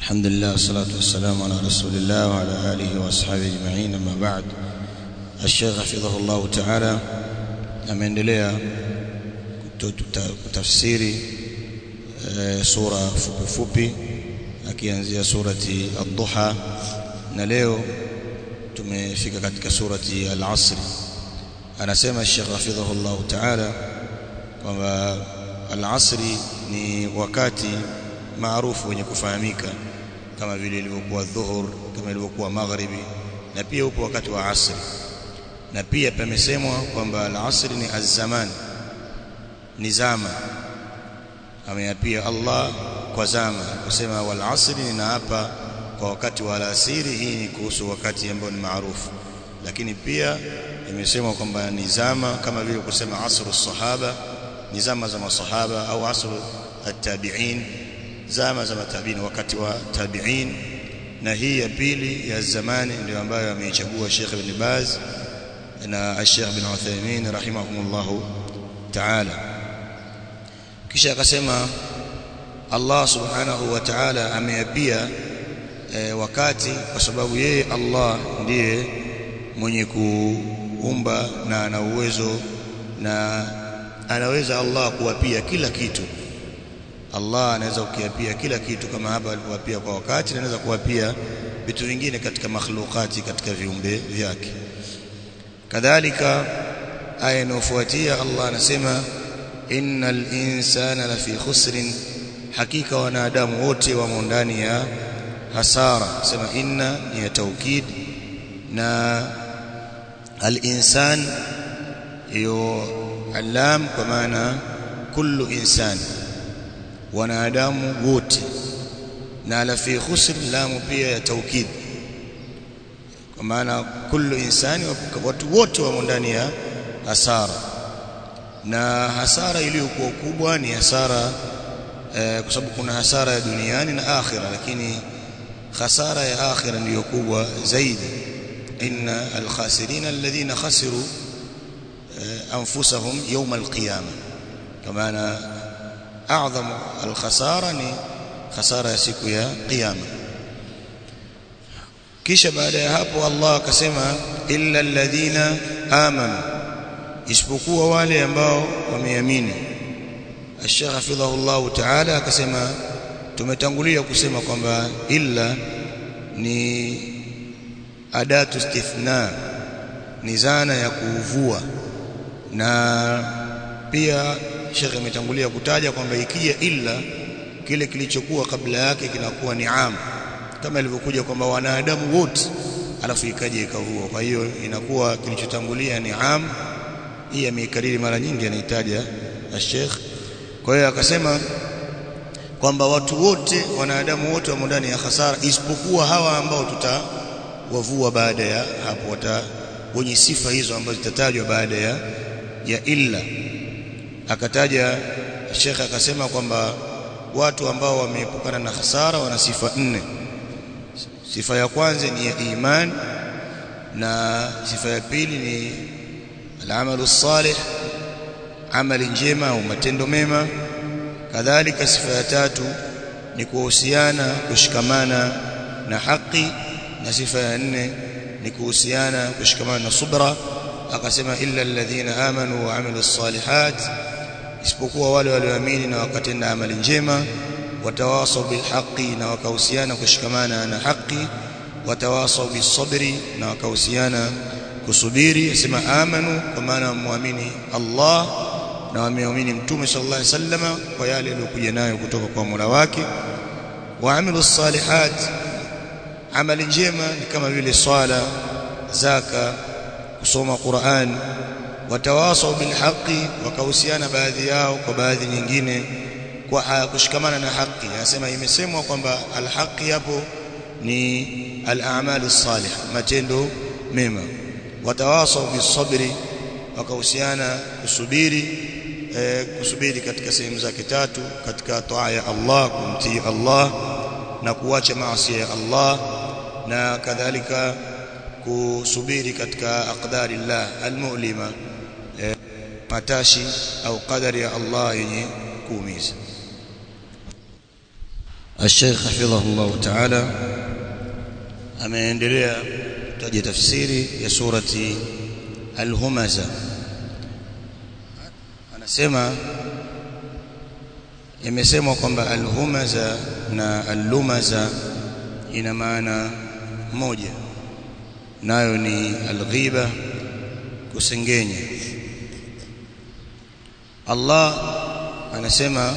الحمد لله والصلاة والسلام على رسول الله وعلى آله وأصحابه أجمعين أما بعد الشيخ حفظه الله تعالى ameendelea kutafsiri e, sura fupi fupi akianzia surati ad-duha na leo tumefika katika surati al-asr anasema Sheikh hafidhahullah ta'ala kwamba al-asri ni wakati maarufu wenye kufahamika kama vile ilivyokuwa dhuhur kama ilivyokuwa magharibi na pia upo wakati wa asri na pia pamesemwa kwamba al-asri ni az-zaman ni zama ameyapia Allah kwa zama kusema wal asri ninaapa kwa wakati wa alasiri hii ni kuhusu wakati ambao ni maarufu lakini pia imesemwa kwamba ni zama kama vile kusema asru sahaba ni zama za masahaba au asru at-tabi'in zama za matabiin wakati wa tabi'in na hii ya pili ya zamani ndio ambayo ameichagua Sheikh Ibn Baz na Sheikh Ibn Uthaymeen rahimahumullah ta'ala kisha akasema Allah subhanahu wa ta'ala ameapia e, wakati kwa sababu yeye Allah ndiye mwenye kuumba na ana uwezo na anaweza Allah kuwapia kila kitu Allah anaweza kukiapia kila kitu kama hapa alivyowapia kwa wakati na anaweza kuwapia vitu vingine katika makhlukati katika viumbe vyake kadhalika aya inayofuatia Allah anasema innal insana lafi khusrin hakika wanadamu wote wamo ndani ya hasara sema inna ni ya taukid na al-insan hiyo alam kwa maana kullu insan wanadamu wote na la fi khusr lamu pia ya taukid kwa maana kullu insani watu wote wamo ndani ya hasara na hasara iliyokuwa kubwa ni hasara eh, kwa sababu kuna hasara ya duniani na akhira lakini hasara ya akhira ndiyo kubwa zaidi inna alkhasirina alladhina khasiru eh, anfusahum yawm alqiyama kwa maana اعظم الخساره ni khasara ya siku ya kiyama kisha baada ya hapo Allah akasema illa alladhina amanu isipokuwa wale ambao wameamini Sheikh hafidhahullah ta'ala akasema tumetangulia kusema kwamba illa ni adatu istithna ni zana ya kuvua na pia Sheikh ametangulia kutaja kwamba ikija illa kile kilichokuwa kabla yake kinakuwa ni am kama ilivyokuja kwamba wanadamu wote alafu ikaja ikavua kwa hiyo inakuwa kilichotangulia ni am hii ameikariri mara nyingi anahitaja Sheikh kwa hiyo akasema kwamba watu wote wanadamu wote wamo ndani ya hasara isipokuwa hawa ambao tutawavua baada ya hapo wata wenye sifa hizo ambazo zitatajwa baada ya ya illa akataja Sheikh akasema kwamba watu ambao wameepukana na hasara wana sifa nne sifa ya kwanza ni ya iman na sifa ya pili ni al-amalu salih amali njema au matendo mema kadhalika sifa ya tatu ni kuhusiana kushikamana na haki na sifa ya nne ni kuhusiana kushikamana na subra akasema illa alladhina amanu wa amilus salihat isipokuwa wale walioamini na wakatenda amali njema watawasau bilhaqi na wakahusiana kushikamana na haki watawasau bisabri na wakahusiana kusubiri asema amanu kwa maana muamini Allah na wameamini mtume sallallahu alaihi wasallam kwa yale aliyokuja nayo kutoka kwa Mola wake waamilu salihat amali njema ni kama vile swala zaka kusoma Qur'an watawasau bilhaqi wakahusiana baadhi yao kwa baadhi nyingine kwa kushikamana na haki anasema imesemwa kwamba alhaqi hapo ni al-a'malu salih matendo mema watawasau bisabri wakahusiana kusubiri eh, kusubiri katika sehemu zake tatu katika toa ya Allah kumtii Allah na kuacha maasi ya Allah na kadhalika kusubiri katika aqdari Allah almu'lima eh, matashi au qadari ya Allah yenye kuumiza الشيخ حفظه الله تعالى ameendelea kutaja tafsiri ya surati al-humaza anasema imesemwa kwamba al-humaza na al-lumaza ina maana moja nayo ni al-ghiba kusengenya Allah anasema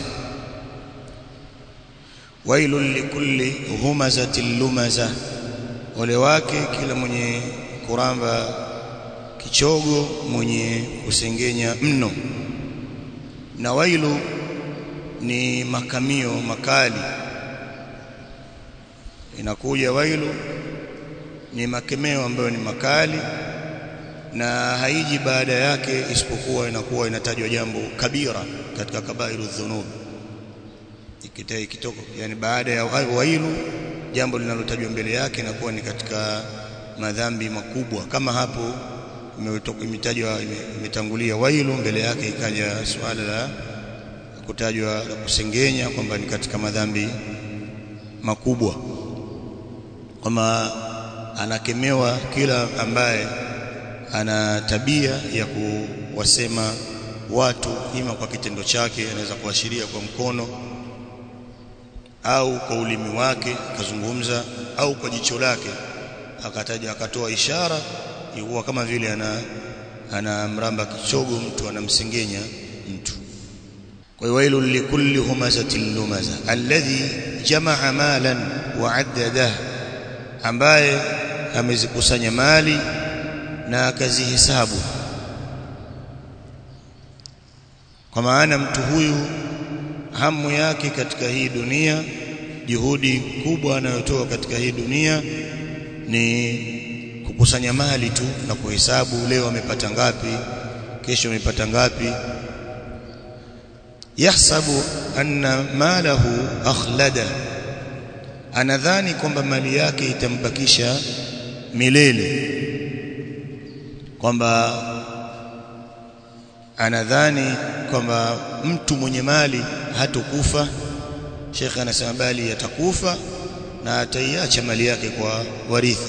wailul likulli humazatil lumaza ole wake kila mwenye kuramba kichogo mwenye kusengenya mno na wailu ni makamio makali inakuja wailu ni makemeo ambayo ni makali na haiji baada yake isipokuwa inakuwa inatajwa jambo kabira katika kabairu dhunub ikitai ikitoka yani baada ya wailu jambo linalotajwa mbele yake inakuwa ni katika madhambi makubwa kama hapo imetajwa imetangulia wailu mbele yake ikaja swala la kutajwa la kusengenya kwamba ni katika madhambi makubwa kama anakemewa kila ambaye ana tabia ya kuwasema watu ima kwa kitendo chake anaweza kuashiria kwa mkono au kwa ulimi wake akazungumza au kwa jicho lake akataja akatoa ishara ilikuwa kama vile ana ana mramba kichogo mtu anamsengenya mtu kwa hiyo wailu likulli humazatil lumaza alladhi jamaa malan wa addada ambaye amezikusanya mali na akazihesabu kwa maana mtu huyu hamu yake katika hii dunia juhudi kubwa anayotoa katika hii dunia ni kukusanya mali tu na kuhesabu leo amepata ngapi kesho amepata ngapi yahsabu anna malahu akhlada anadhani kwamba mali yake itambakisha milele kwamba anadhani kwamba mtu mwenye mali hatokufa Sheikh anasema bali atakufa na ataiacha mali yake kwa warithi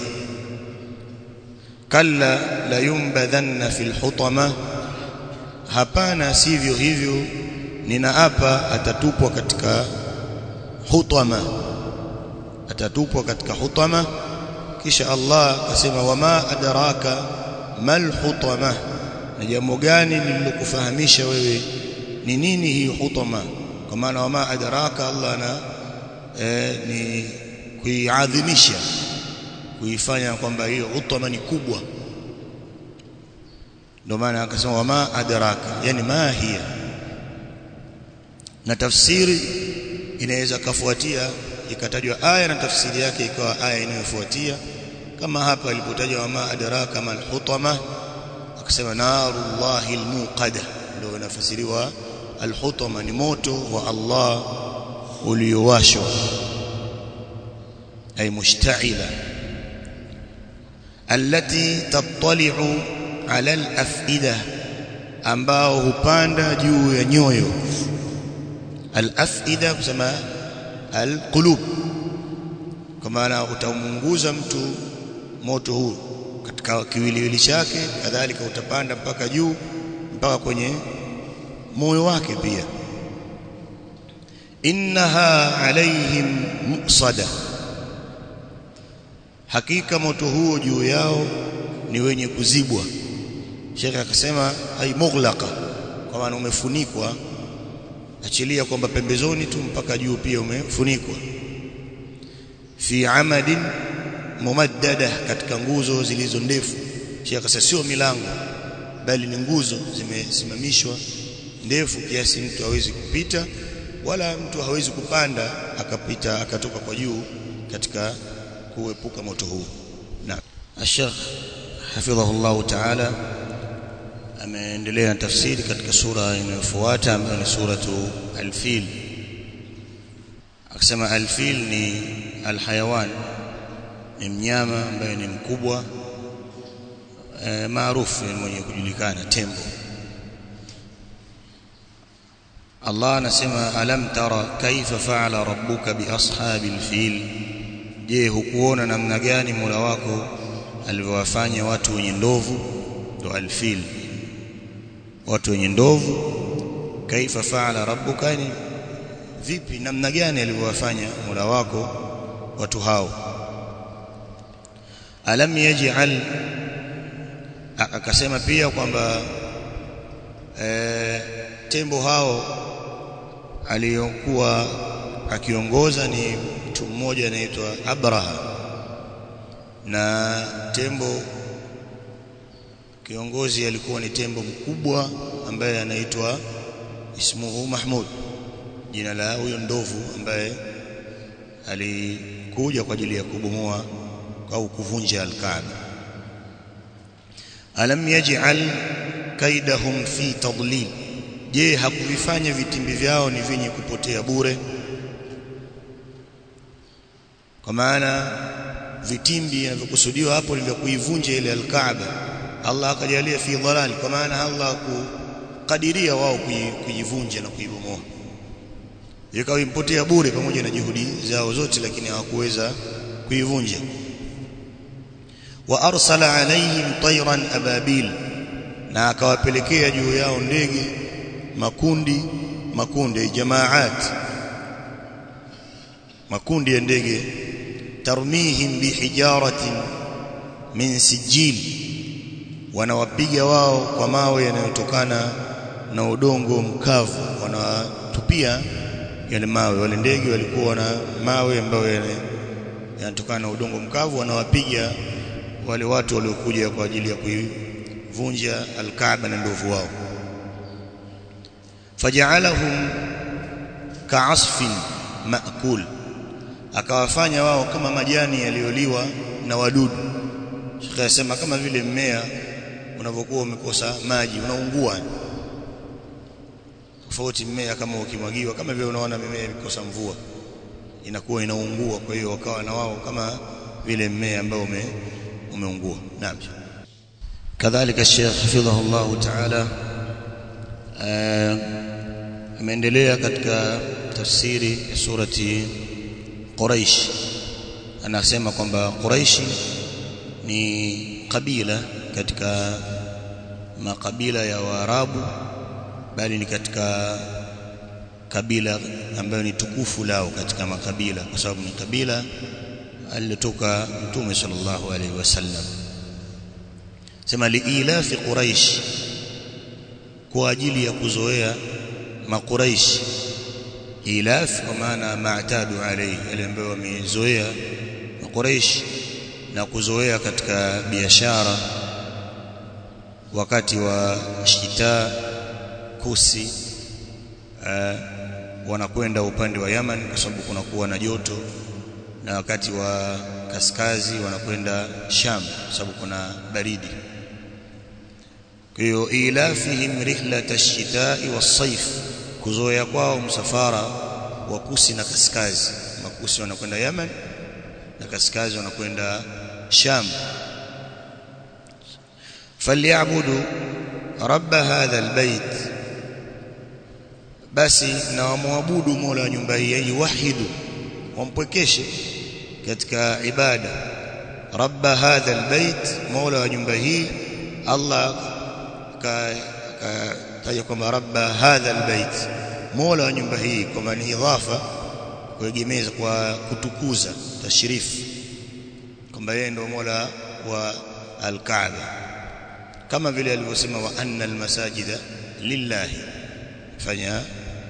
kalla la yumbadhanna fil hutama hapana sivyo hivyo ninaapa atatupwa katika hutama atatupwa katika hutama kisha Allah akasema wama adraka mal hutama na jambo gani lililokufahamisha wewe ni nini hii hutama kwa maana wama adraka Allah ana e, ni kuiadhimisha kuifanya kwamba hiyo hutama ni kubwa ndio maana akasema wama adraka yani ma hiya na tafsiri inaweza kafuatia ikatajwa aya na tafsiri yake ikawa aya inayofuatia kama hapa ilipotajwa wama adraka mal hutama akasema narullahi almuqada ndio inafasiriwa alhutama ni moto wa Allah uliowashwa ay mushta'ila allati tattali'u ala al-af'ida ambao hupanda juu ya nyoyo al-af'ida kusema al-qulub kwa maana utamunguza mtu moto huu katika kiwiliwili chake kadhalika utapanda mpaka juu mpaka kwenye moyo wake pia innaha alaihim muqsada hakika moto huo juu yao ni wenye kuzibwa Sheikh akasema ai mughlaqa kwa maana umefunikwa achilia kwamba pembezoni tu mpaka juu pia umefunikwa fi amadin mumaddada katika nguzo zilizo ndefu Sheikh akasema sio milango bali ni nguzo zimesimamishwa ndefu kiasi mtu hawezi kupita wala mtu hawezi kupanda akapita akatoka kwa juu katika kuepuka moto huu na Sheikh hafidhahullah ta'ala ameendelea na tafsiri katika sura inayofuata ambayo ni suratu al-fil akisema al-fil ni al-hayawan ni mnyama ambaye ni mkubwa e, maarufu mwenye kujulikana tembo Allah anasema alam tara kaifa fa'ala rabbuka bi ashabil fil je hukuona namna gani Mola wako alivyowafanya watu wenye ndovu ndo alfil watu wenye ndovu kaifa fa'ala rabbuka ni vipi namna gani alivyowafanya Mola wako watu hao alam yaj'al akasema pia kwamba e, tembo hao aliyokuwa akiongoza ni mtu mmoja anaitwa Abraha na tembo kiongozi alikuwa ni tembo mkubwa ambaye anaitwa ismuhu Mahmud jina la huyo ndovu ambaye alikuja kwa ajili ya kubomoa au kuvunja al-Kaaba alam yaj'al kaidahum fi tadlil je hakuvifanya vitimbi vyao ni vyenye kupotea bure kwa maana vitimbi vinavyokusudiwa hapo ni vya kuivunja ile al-Kaaba Allah akajalia fi dhalal kwa maana Allah kukadiria wao kuivunja na kuibomoa ikawa impotea bure pamoja na juhudi zao zote lakini hawakuweza kuivunja wa arsala alaihim tayran ababil na akawapelekea juu yao ndege makundi makundi jamaat makundi ya ndege tarmihim bihijaratin min sijil wanawapiga wao kwa mawe yanayotokana na udongo mkavu wanawatupia yale mawe wale ndege walikuwa na mawe ambayo yanatokana na udongo mkavu wanawapiga wale watu waliokuja kwa ajili ya kuivunja al-Kaaba na ndovu wao faja'alahum ka'asfin ma'kul akawafanya wao kama majani yaliyoliwa na wadudu Sheikh anasema kama vile mmea unavyokuwa umekosa maji unaungua tofauti mmea kama ukimwagiwa kama vile unaona mimea imekosa mvua inakuwa inaungua kwa hiyo wakawa na wao kama vile mmea ambao ume, umeungua naam kadhalika Sheikh hafidhahu Allah ta'ala ameendelea katika tafsiri ya surati Quraish anasema kwamba Quraishi ni kabila katika makabila ya Waarabu bali ni katika kabila ambayo ni tukufu lao katika makabila kwa sababu ni kabila alilotoka Mtume sallallahu alaihi wasallam sema liila fi quraish kwa ajili ya kuzoea makuraish ilaf kwa maana maatadu alayhi yale ambayo wamezoea makuraish na kuzoea katika biashara wakati wa shita kusi uh, wanakwenda upande wa Yaman kwa sababu kunakuwa na joto na wakati wa kaskazi wanakwenda Sham kwa sababu kuna baridi kwa hiyo ilafihim rihlat ash-shita'i was-sayf kuzoea kwao msafara wa kusi na kaskazi makusi wanakwenda Yaman na kaskazi wanakwenda Sham falyabudu rabb hadha albayt basi na wamwabudu Mola wa nyumba hii yuwahidu wampwekeshe katika ibada rabb hadha albayt Mola wa nyumba hii Allah kataja kwamba rabba hadha albayt mola wa nyumba hii kwamba ni idhafa kuegemeza kwa kutukuza tashrifu kwamba yeye ndio mola wa alkaaba kama vile alivyosema wa anna almasajida lillahi fanya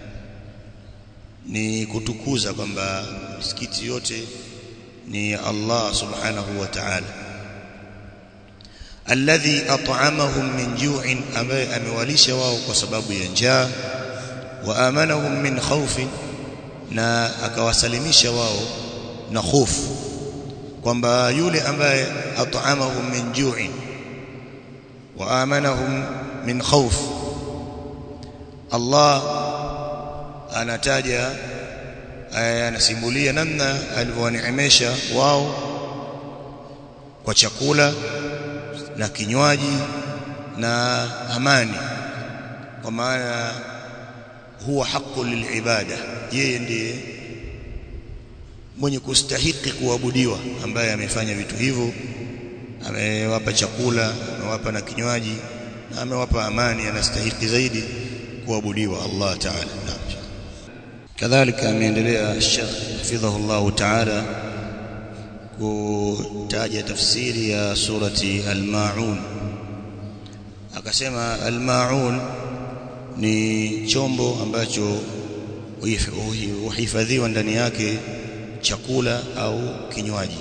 ni kutukuza kwamba misikiti yote ni Allah subhanahu wa ta'ala alladhi at'amahum min ju'in ambaye amewalisha wao kwa sababu ya njaa wa amanahum min khawfin na akawasalimisha wao na hofu kwamba yule ambaye at'amahum min ju'in wa amanahum min khawf Allah anataja anasimulia namna alivyowaneemesha wao kwa chakula na kinywaji na amani kwa maana huwa haqqu lilibada yeye ndiye mwenye kustahiki kuabudiwa ambaye amefanya vitu hivyo amewapa chakula amewapa na kinywaji na amewapa amani anastahiki zaidi kuabudiwa Allah Ta'ala naam kadhalika ameendelea Sheikh hafidhahu Allah Ta'ala kutaja tafsiri ya surati al-Maun akasema al-Maun ni chombo ambacho huhifadhiwa ndani yake chakula au kinywaji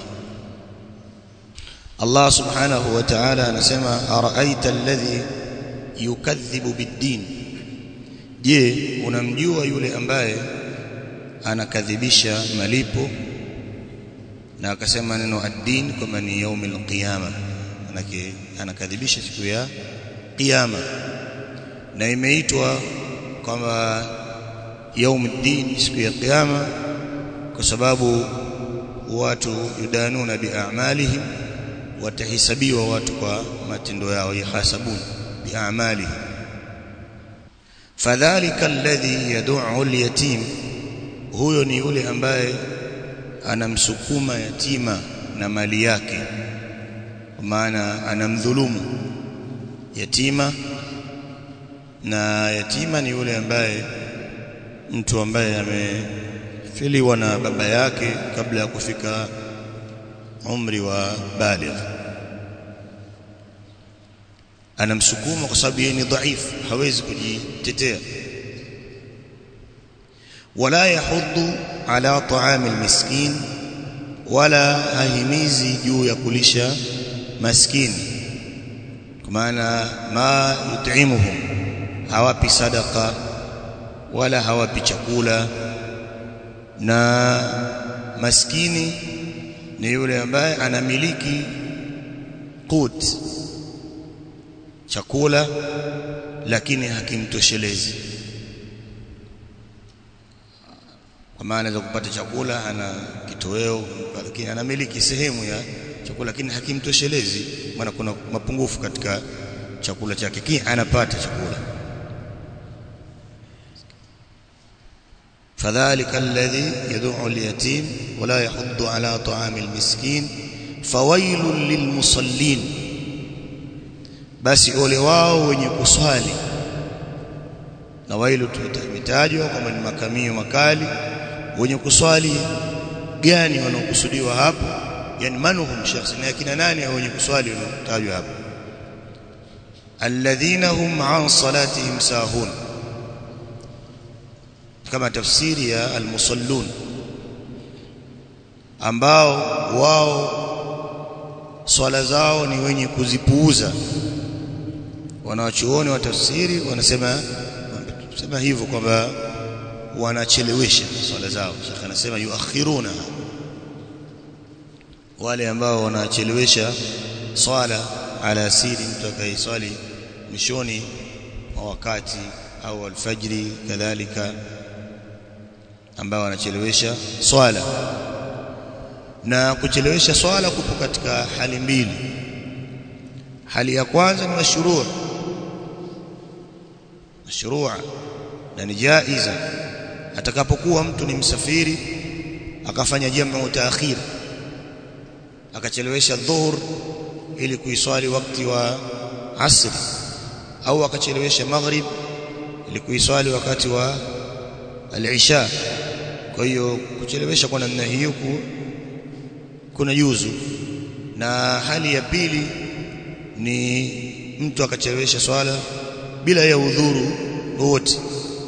Allah subhanahu wa ta'ala anasema araaita alladhi yukadhibu bid-din je unamjua yule ambaye anakadhibisha malipo na akasema neno ad-din kama ni yaumil qiyama manake anakadhibisha siku ya kiyama na imeitwa kwamba yaumuddin siku ya kiyama kwa sababu watu yudanuna biamalihim watahisabiwa watu kwa matendo yao yahasabun biamalihim fadhalika alladhi yad'u al-yatim huyo ni yule ambaye anamsukuma yatima na mali yake kwa maana anamdhulumu yatima na yatima ni yule ambaye mtu ambaye amefiliwa na baba yake kabla ya kufika umri wa baligh anamsukuma kwa sababu yeye ni dhaifu hawezi kujitetea wala yahuddu ala ta'amil miskin wala hahimizi juu ya kulisha maskini kwa maana ma yut'imuhum hawapi sadaka wala hawapi chakula na maskini ni yule ambaye anamiliki qut chakula lakini hakimtoshelezi kwa maana za kupata chakula ana kitoweo lakini anamiliki sehemu ya chakula lakini hakimtoshelezi maana kuna mapungufu katika chakula chake kile anapata chakula فذلك الذي يدعو اليتيم ولا يحض على طعام المسكين فويل للمصلين basi ole wao wenye kuswali na wailu tumetajwa kwamba ni makamio makali wenye kuswali gani wanaokusudiwa hapo yani manuhum shakhsi na kina nani hao wenye kuswali wanaotajwa hapo alladhina hum an salatihim sahun kama tafsiri ya almusallun ambao wao swala zao ni wenye kuzipuuza wanawachuoni wa tafsiri wanasema sema hivyo kwamba wanachelewesha swala zao shekhi anasema yuakhiruna wale ambao wanachelewesha swala ala siri mtu akaiswali mwishoni wa wakati au alfajri kadhalika ambao wanachelewesha swala na kuchelewesha swala kupo katika hali mbili hali ya kwanza ni mashruu mashruu na ni jaiza atakapokuwa mtu ni msafiri akafanya jamu taakhir akachelewesha dhuhur ili kuiswali wakati wa asri au akachelewesha maghrib ili kuiswali wakati wa al-isha kwa hiyo kuchelewesha kwa namna hiyo kuna juzu na hali ya pili ni mtu akachelewesha swala bila ya udhuru wote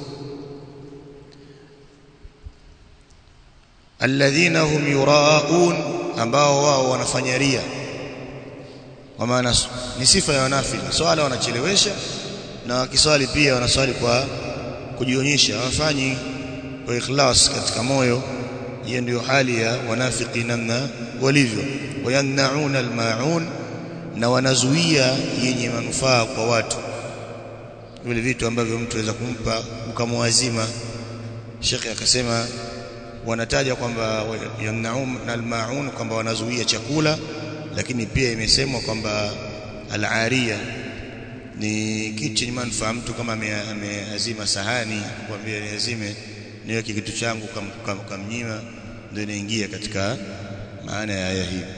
alladhina hum yuraun ambao wao wanafanya ria kwa maana ni sifa ya wanafiki swala wanachelewesha na wakiswali pia wanaswali kwa kujionyesha hawafanyi kwa ikhlas katika moyo hiyo ndio hali ya wanafiki namna walivyo wayannauna almaun na wanazuia yenye manufaa kwa watu vile vitu ambavyo mtu aweza kumpa mkamwazima Sheikh akasema wanataja kwamba yamnaun almaun kwamba wanazuia chakula lakini pia imesemwa kwamba al-ariya ni kitu chenye manufaa mtu kama ameazima sahani kwambia niazime niweke kitu changu kam, kamnyima kam ndio inaingia katika maana ya aya hii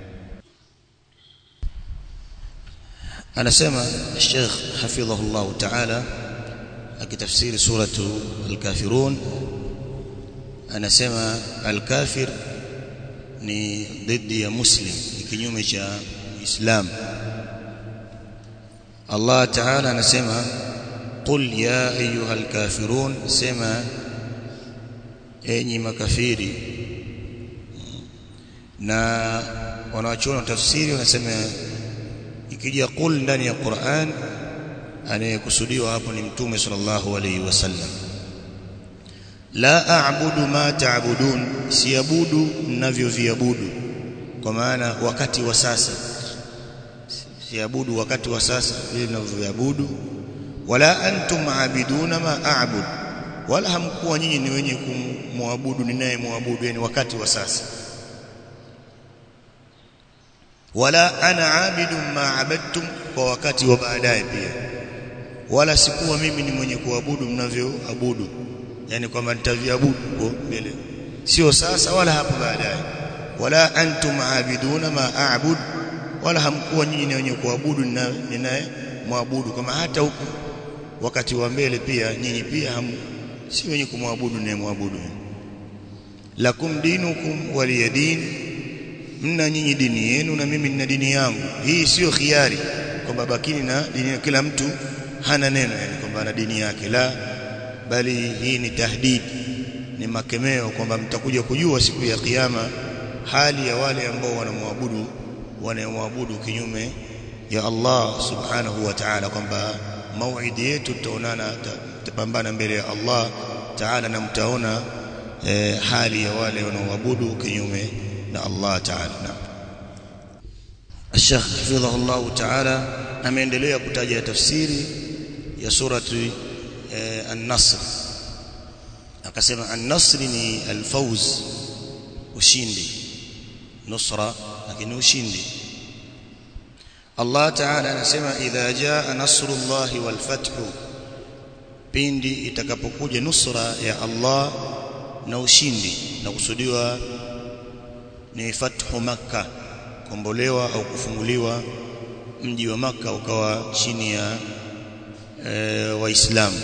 anasema Sheikh hafidhahullah ta'ala akitafsiri suratu al-kafirun anasema al-kafir ni dhidi ya muslim ni kinyume cha islam Allah ta'ala anasema qul ya ayyuhal kafirun sema enyi makafiri na wanaochuona tafsiri wanasema ikija qul ndani ya Qur'an anayekusudiwa hapo ni mtume sallallahu alayhi wasallam la a'budu ma ta'budun siabudu mnavyoviabudu kwa maana wakati wa sasa siabudu wakati wa sasa vile mnavyoviabudu wala antum aabiduna ma a'bud wala hamkuwa nyinyi ni wenye kumwabudu ninayemwabudu yani wakati wa sasa wala ana abidu ma abadtum kwa wakati wa baadaye pia wala sikuwa mimi ni mwenye kuabudu mnavyoabudu yani kwamba nitaviabudu huko mbele sio sasa wala hapo baadaye wala antum aabiduna ma a'bud wala hamkuwa nyinyi ni wenye kuabudu ninaye muabudu kama hata huko wakati wa mbele pia nyinyi pia ham si wenye kumwabudu ninaye muabudu lakum dinukum waliyadin mna nyinyi dini yenu na mimi nina dini yangu hii sio khiari kwamba bakini na dini kila mtu hana neno yani kwamba ana dini yake la bali hii ni tahdid ni makemeo kwamba mtakuja kujua siku ya kiyama hali ya wale ambao wanamwabudu wanamwabudu kinyume ya Allah subhanahu wa ta'ala kwamba mauidi yetu tutaonana tutapambana mbele ya Allah ta'ala na mtaona eh, hali ya wale wanaoabudu kinyume na Allah ta'ala na Sheikh hafidhahullah ta'ala ameendelea kutaja tafsiri ya surati eh, an-Nasr akasema an-Nasr ni al-fawz ushindi nusra lakini ushindi Allah Ta'ala anasema idha jaa nasrullahi wal fathu pindi itakapokuja nusra ya Allah na ushindi na kusudiwa ni fathu makkah kombolewa au kufunguliwa mji wa maka ukawa chini ya e, waislamu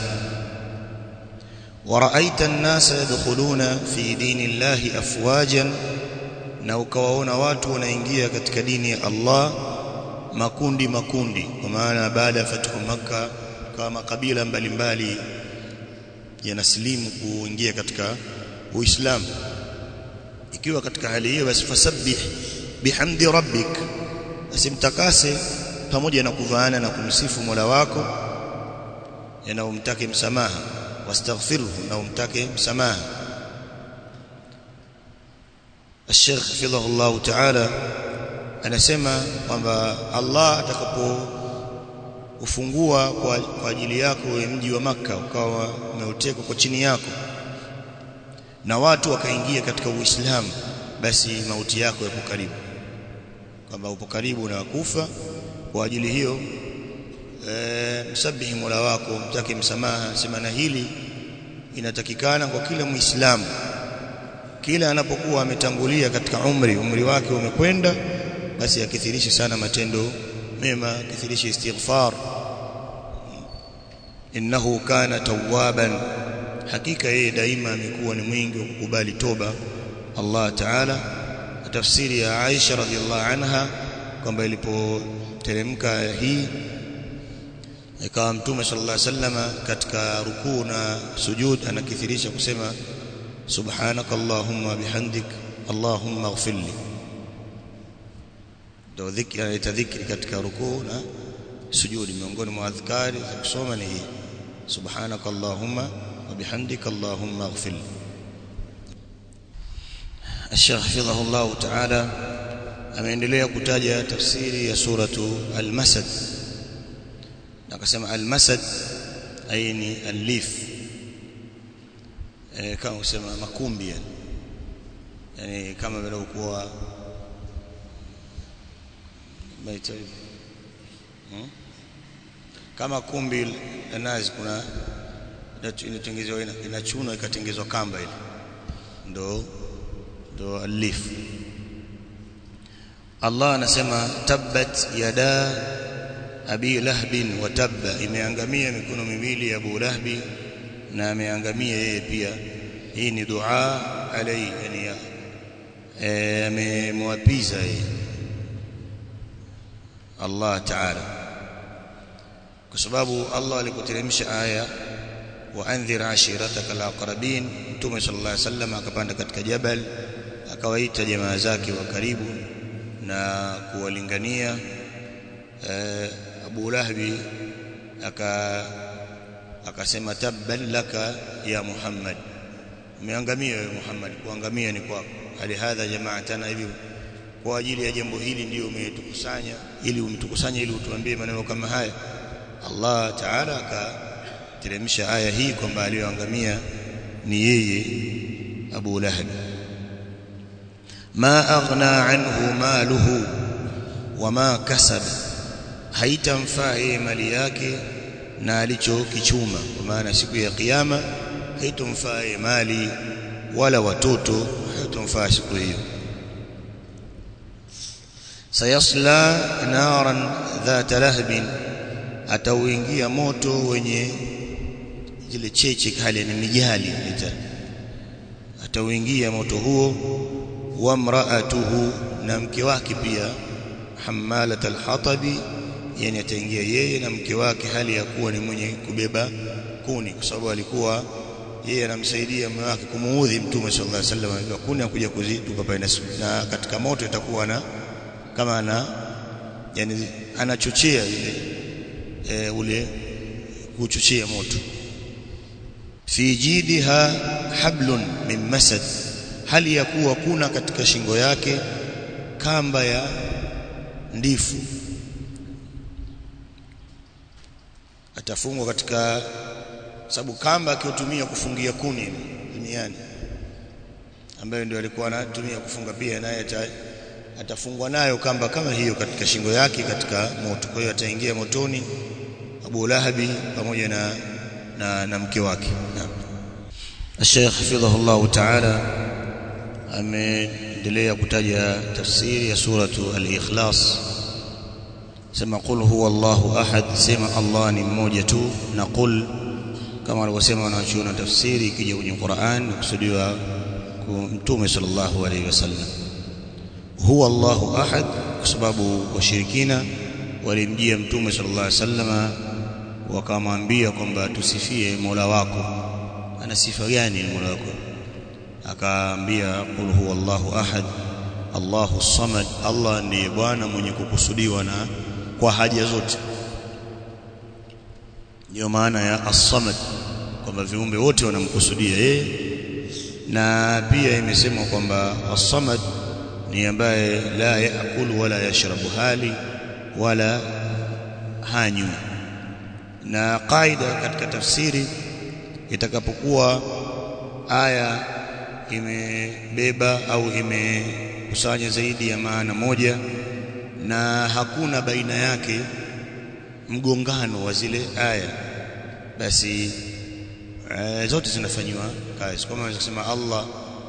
waraaita an-nasa yadkhuluna fi dinillahi afwajan na ukawaona watu wanaingia katika dini ya Allah makundi makundi kwa maana baada ya fathu maka kama makabila mbalimbali yanasilimu kuingia katika uislamu ikiwa katika hali hiyo basi fasabbih bihamdi rabbik asimtakase pamoja na kuvaana na kumsifu Mola wako na umtake msamaha wastaghfirhu na umtake msamaha Sheikh Fidhahu Allah Ta'ala anasema kwamba Allah atakapo ufungua kwa, kwa ajili yako mji wa maka ukawa umeutekwa kwa chini yako na watu wakaingia katika Uislamu basi mauti yako yapo karibu kwamba upo karibu na kufa kwa ajili hiyo e, msabihi Mola wako mtake msamaha sema na hili inatakikana kwa kila muislamu kila anapokuwa ametangulia katika umri umri wake umekwenda basi akithirishe sana matendo mema akithirishe istighfar innahu kana tawwaban hakika yeye daima amekuwa ni mwingi wa kukubali toba Allah Ta'ala tafsiri ya Aisha radhiallahu anha kwamba ilipoteremka hii ikawa mtume sallallahu alaihi wasallam katika rukuu na sujud anakithirisha kusema subhanakallahumma bihamdik allahumma ighfirli ndio dhikri analeta dhikri katika rukuu na sujudi miongoni mwa adhkari za kusoma ni hii subhanakallahumma wa bihamdika allahumma ighfirli الشيخ حفظه الله تعالى ameendelea kutaja tafsiri ya suratu al-masad akasema al-masad ay ni al-lif eh kama usema makumbi yani yani kama vile ukuwa maita hmm? kama kumbi la nazi kuna inatengenezwa inachunwa ikatengezwa kamba ile ndo ndo alif Allah anasema tabbat yada abi lahbin wa tabba imeangamia mikono miwili ya Abu Lahbi na ameangamia yeye pia hii ni dua alai yani amemwapiza yeye Allah Ta'ala kwa sababu Allah alikuteremsha aya wa andhir ashirataka alaqrabin Mtume sallallahu alaihi wasallam akapanda katika jabal akawaita jamaa zake wa karibu na kuwalingania e, Abu Lahbi aka akasema tabban laka ya Muhammad umeangamia wewe Muhammad kuangamia ni kwako hali hadha jamaatana hivi kwa ajili ya jambo hili ndio umetukusanya ili umtukusanye ili utuambie maneno kama haya Allah Ta'ala akateremsha aya hii kwamba aliyoangamia ni yeye Abu Lahab ma aghna anhu maluhu wama kasaba haitamfaa yeye mali yake na alichokichuma kwa maana siku ya kiyama haitomfaa yeye mali wala watoto haitomfaa siku hiyo sayasla naran dhata lahbin atauingia moto wenye zile cheche kali ni mijali atauingia moto huo wa mraatuhu na mke wake pia hamalat alhatabi yani ataingia yeye na mke wake hali ya kuwa ni mwenye kubeba kuni kwa sababu alikuwa yeye anamsaidia mume wake kumuudhi mtume sallallahu alaihi wasallam alikuwa kuni akuja kuzitupa pale na katika moto itakuwa na kama ana yani anachochea ile e, ule kuchochea moto fi jidha hablun min masad hali ya kuwa kuna katika shingo yake kamba ya ndifu atafungwa katika sababu kamba akiutumia kufungia kuni duniani ambayo ndio alikuwa anatumia kufunga pia naye atafungwa nayo kamba kama hiyo katika shingo yake katika moto kwa hiyo ataingia motoni Abu Lahabi pamoja na na, na mke wake naam Sheikh hafidhahullah ta'ala ameendelea kutaja tafsiri ya suratu al-ikhlas sema qul huwa Allahu ahad sema Allah ni mmoja tu na qul kama walivyosema wanachuona tafsiri ikija kwenye Qur'an kusudiwa mtume sallallahu alaihi wasallam huwa Allahu ahad kwa sababu washirikina walimjia mtume sallallahu alaihi wasallam wakamwambia kwamba tusifie Mola wako ana sifa gani Mola wako akaambia qul huwa Allahu ahad Allahu samad Allah ndiye bwana mwenye kukusudiwa na kwa haja zote ndio maana ya as-samad kwamba viumbe wote wanamkusudia yeye na pia imesemwa kwamba as-samad ni ambaye la yaakulu wala yashrabu hali wala hanywi na kaida katika tafsiri itakapokuwa aya imebeba au imekusanya zaidi ya maana moja na hakuna baina yake mgongano wa zile aya basi e, zote zinafanywa kazi kama unaweza kusema Allah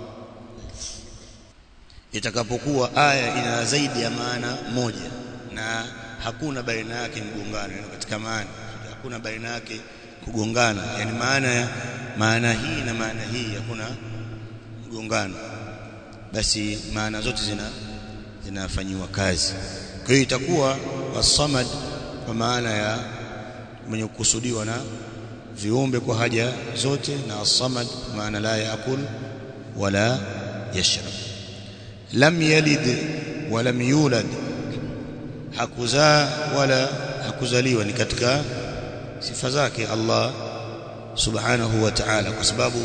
itakapokuwa aya ina zaidi ya maana moja na hakuna baina yake mgongano yani katika maana hakuna baina yake kugongana yani maana ya maana hii na maana hii hakuna mgongano basi maana zote zina zinafanywa kazi kwa hiyo itakuwa wasamad kwa maana ya mwenye kukusudiwa na viumbe kwa haja zote na as-samad maana la yaakul wala yashrab lam yalid wa lam yulad hakuzaa wala hakuzaliwa ni katika sifa zake Allah subhanahu wa ta'ala kwa sababu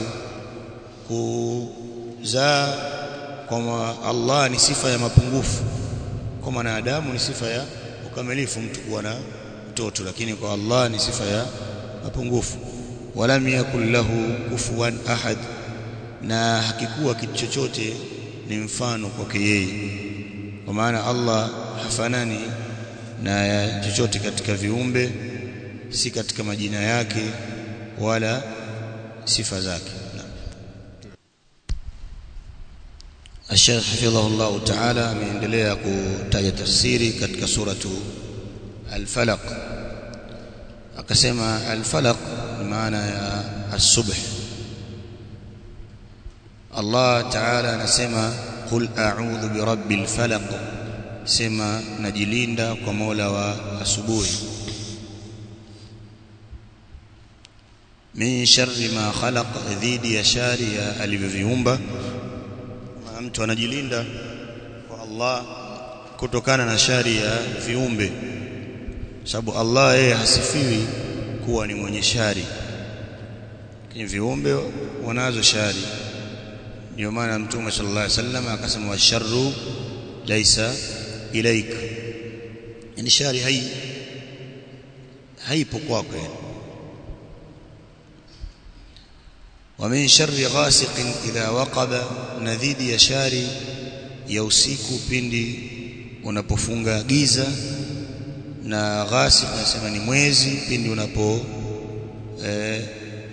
kuzaa kwa Allah ni sifa ya mapungufu kwa mwanadamu ni sifa ya ukamilifu mtu kuwa na mtoto lakini kwa Allah ni sifa ya mapungufu walam yakul lahu kufuwan ahad na hakikuwa kitu chochote ni mfano kwake yeye kwa maana Allah hafanani na chochote katika viumbe si katika majina yake wala sifa zake Sheikh hafidhahullah ta'ala ameendelea kutaja tafsiri katika suratu Al-Falaq akasema Al-Falaq ni maana ya as-subh Allah ta'ala anasema qul a'udhu birabbil falaq sema najilinda kwa Mola wa asubuhi min sharri ma khalaq dhidi ya shari ya alivyoviumba mtu anajilinda kwa Allah kutokana na shari ya viumbe sababu Allah yeye hasifiwi kuwa ni mwenye shari lakini viumbe wanazo shari ndio maana mtume sallallahu alaihi wasallam akasema washarru laisa ilaika yani shari hai haipo kwako yani ومن شر غاسق إذا وقب نذيد يشاري ya usiku pindi unapofunga giza na ghasib nasema ni mwezi pindi unapo eh,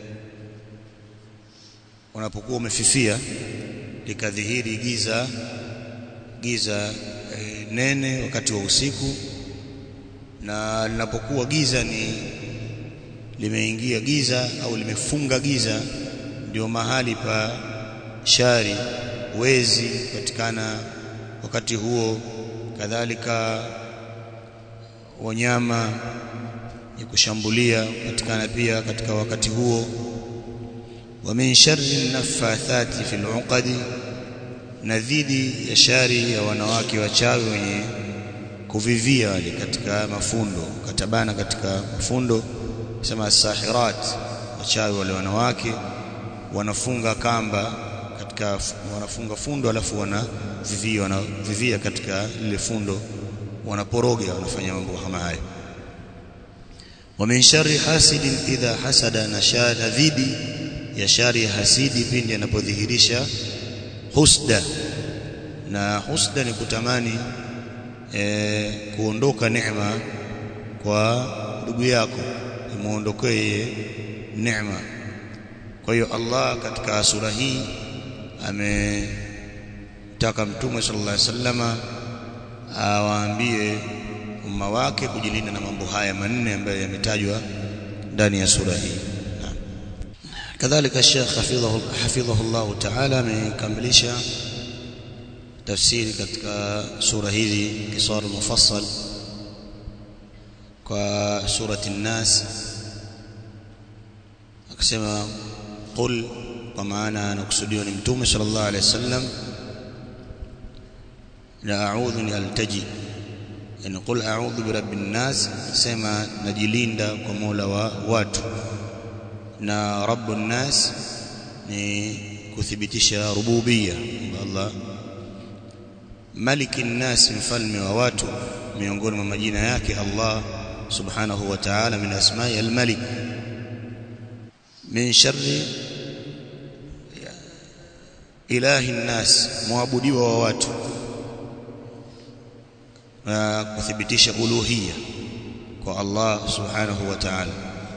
unapokuwa umefifia likadhihiri giza giza eh, nene wakati wa usiku na linapokuwa giza ni limeingia giza au limefunga giza ndio mahali pa shari wezi patikana wakati huo kadhalika wanyama ya kushambulia patikana pia katika wakati huo wa min sharri naffathati fil uqadi na dhidi ya shari ya wanawake wachawi wenye kuvivia wale katika mafundo katabana katika mafundo sema sahirat wachawi wale wanawake wanafunga kamba katika wanafunga fundo alafu wanavivia wanavivia katika lile fundo wanaporoga wanafanya mambo kama hayo wa min sharri hasidin idha hasada na shara dhidi ya shari ya hasidi pindi anapodhihirisha husda na husda ni kutamani e, kuondoka neema kwa ndugu yako imuondokee neema kwa hiyo Allah katika sura hii ametaka mtume sallallahu alaihi wasallama awaambie umma wake kujilinda na mambo haya manne ambayo yametajwa ndani ya sura hii kadhalika Sheikh hafidhahu hafidhahu Allah ta'ala amekamilisha tafsiri katika sura hizi kisar mufassal kwa surati an-nas akasema qul kwa maana anakusudiwa ni mtume sallallahu alaihi wasallam la a'udhu ni altaji yani qul a'udhu bi rabbin nas sema najilinda kwa Mola wa watu na rabbun nas ni kuthibitisha rububia Allah malikin nas mfalme wa watu miongoni mwa majina yake Allah subhanahu wa ta'ala min asma'i al-malik min sharri ilahi nnas muabudiwa wa watu na kuthibitisha uluhiyya kwa Allah subhanahu wa ta'ala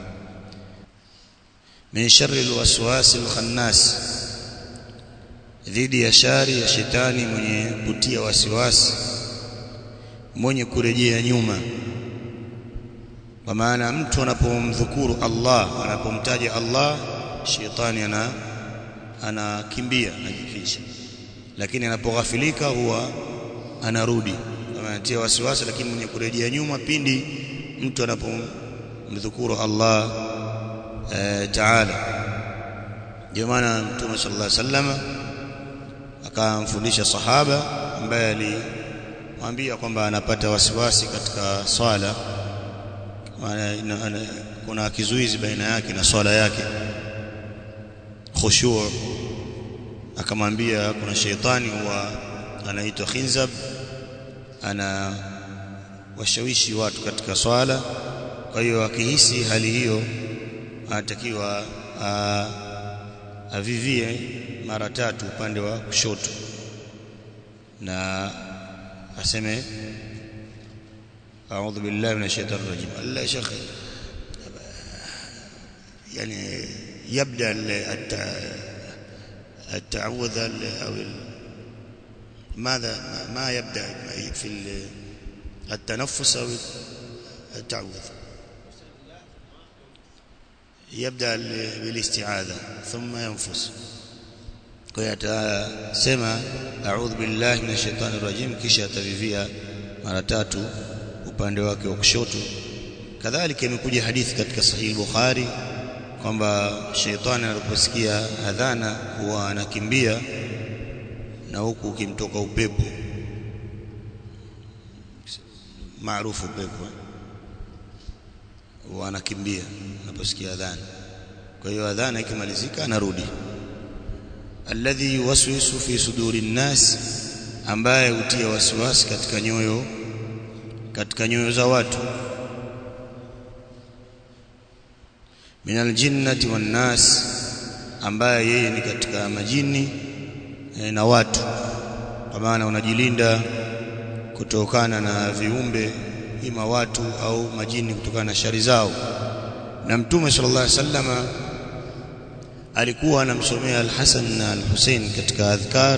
min sharri alwaswas alkhannas dhidi ya shari ya shetani mwenye kutia wasiwasi mwenye kurejea nyuma kwa maana mtu anapomdhukuru Allah anapomtaja Allah shetani ana anakimbia anajificha lakini anapoghafilika huwa anarudi kama anatia wasiwasi lakini mwenye kurejea nyuma pindi mtu anapomdhukuru Allah e, Taala ndio maana Mtume sallallahu alaihi wasallam akamfundisha sahaba ambaye alimwambia kwamba anapata wasiwasi katika swala maana kuna kizuizi baina yake na swala yake khushu' akamwambia kuna sheitani huwa anaitwa khinzab ana washawishi watu katika swala kwa hiyo akihisi hali hiyo anatakiwa avivie mara tatu upande wa kushoto na aseme a'udhu billahi minash shaitani rajim Allah shekhi يعني يبدا التعوذ او ماذا ما يبدا في التنفس او التعوذ يبدا بالاستعاذه ثم ينفس kwa hiyo atasema a'udhu billahi minash shaitani rajim kisha atavivia mara tatu upande wake wa kushoto kadhalika imekuja hadithi katika sahihi bukhari kwamba shaitani anaposikia adhana huwa anakimbia na huku ukimtoka upepo maarufu upepo huwa anakimbia anaposikia adhana kwa hiyo adhana ikimalizika anarudi alladhi yuwaswisu fi suduri nnas ambaye hutia wasiwasi katika nyoyo katika nyoyo za watu minal jinnati wan nas ambaye yeye ni katika majini e, na watu kwa maana unajilinda kutokana na viumbe ima watu au majini kutokana na shari zao na mtume sallallahu alaihi wasallama alikuwa anamsomea al-Hasan na al-Hussein katika adhkar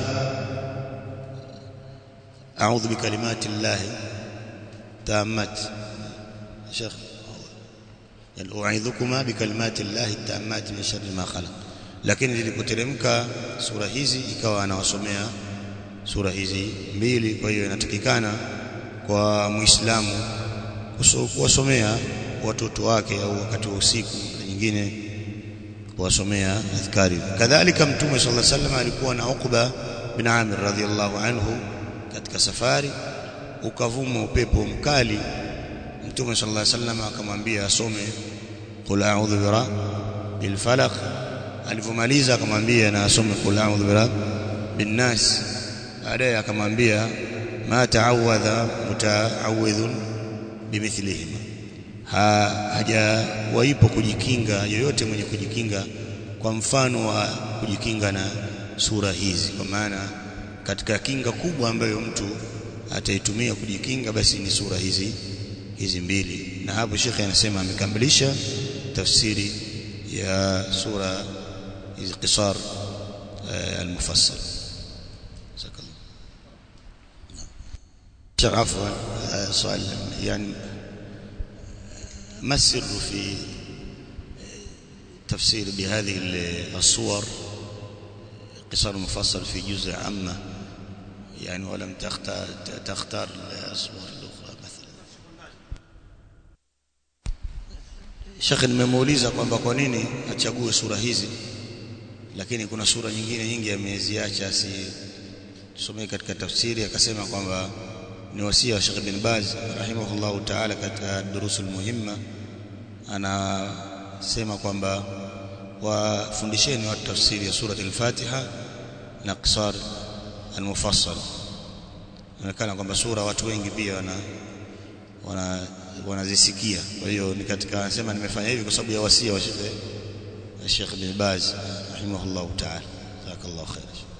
a'udhu bikalimati llahi tammat Sheikh yani u'idhukuma bikalimati llahi tammat min sharri ma khalaq lakini zilipoteremka sura hizi ikawa anawasomea sura hizi mbili kwa hiyo inatakikana kwa muislamu kuwasomea watoto wake au wakati wa usiku na nyingine kuwasomea adhkari kadhalika mtume sallallahu alaihi wasallam alikuwa na Uqba bin Amir radhiyallahu anhu katika safari ukavuma upepo mkali mtume sallallahu alaihi wasallam akamwambia asome qul a'udhu bi rabbil falaq alivomaliza akamwambia na asome qul a'udhu bi rabbin nas baadaye akamwambia ma ta'awadha muta'awidhun bimithlihima ha, hajawaipo kujikinga yoyote mwenye kujikinga kwa mfano wa kujikinga na sura hizi kwa maana katika kinga kubwa ambayo mtu ataitumia kujikinga basi ni sura hizi hizi mbili na hapo shekhe anasema amekamilisha tafsiri ya sura hizi qisar al-mufassal عفوا سؤال يعني ما السر في تفسير بهذه الصور قصار مفصل في جزء عامة يعني ولم تختار تختار الصور الأخرى مثلا Sheikh nimemuuliza kwamba kwa nini achague sura hizi lakini kuna sura nyingine nyingi ameziacha si tusomee katika tafsiri akasema kwamba ni wasia wa Sheikh bin Baz rahimahullahu ta'ala katika durusul muhimma anasema kwamba wafundisheni watu tafsiri ya surati al-Fatiha na qisar al-mufassal inaonekana kwamba sura watu wengi pia wana wana wanazisikia kwa hiyo ni katika anasema nimefanya hivi kwa sababu ya wasia wa Sheikh Sheikh bin Baz rahimahullahu ta'ala jazakallahu khair